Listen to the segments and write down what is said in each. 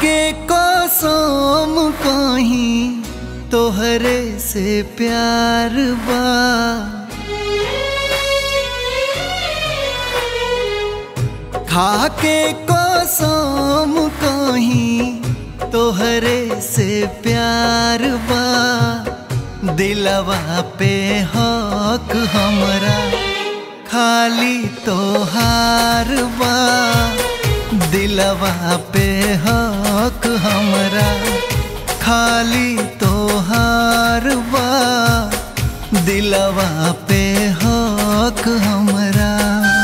खाके कसम कहीं तोहरे से प्यार बा खाके कसम कहीं तोहरे से प्यार बा दिलवा पे हक हमरा खाली तोहार बा दिलवा पे हक हमरा खाली तोहार बा दिलवा पे हक हमरा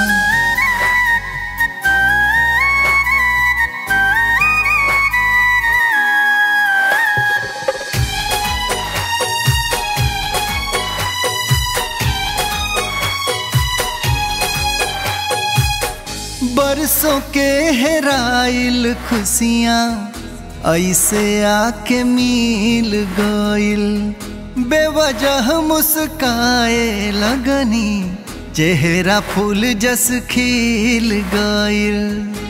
बरसों के हेराइल खुशियाँ ऐसे आके मिल गइल बेवजह मुस्काए लगनी चेहरा फूल जस खिल गइल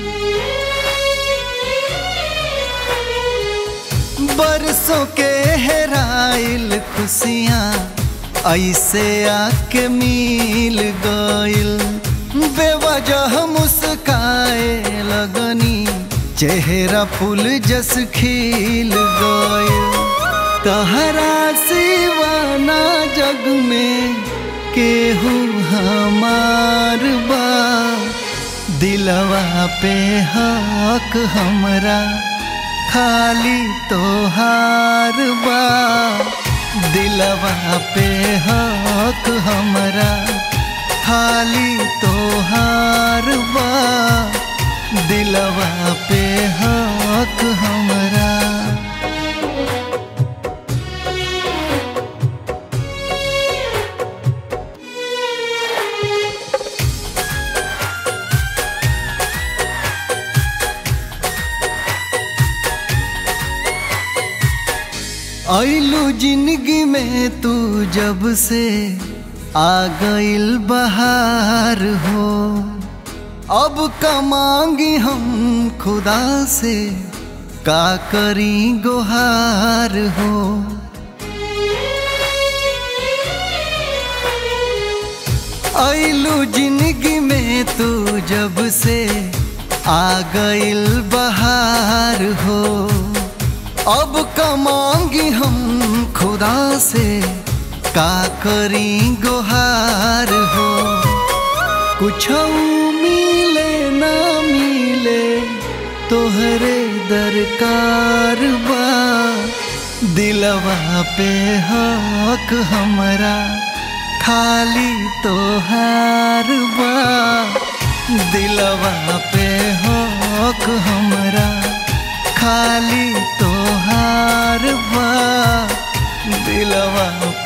बरसों के हेराइल खुशियाँ ऐसे आके मिल गइल बेवजह मुस्काए लगनी चेहरा फूल जस खिल गए तहरा सिवाना जग में केहू हमार बा दिलवा पे हक हमरा खाली तोहार बा दिलवा पे हक हमरा खाली तोहार बा दिलवा पे हक हमरा ऐलू जिंदगी में तू जब से आ गइल बहार हो अब का मांगी हम खुदा से का करी गुहार हो ऐलू जिंदगी में तू जब से आ गइल बहार हो अब का मांगी हम खुदा से का करी गुहार हो कुछ मिले ना मिले तोहरे दरकार बा दिलवा पे हक हमरा खाली तोहार बा दिलवा पे हक हमरा खाली तोहार बा दिलवा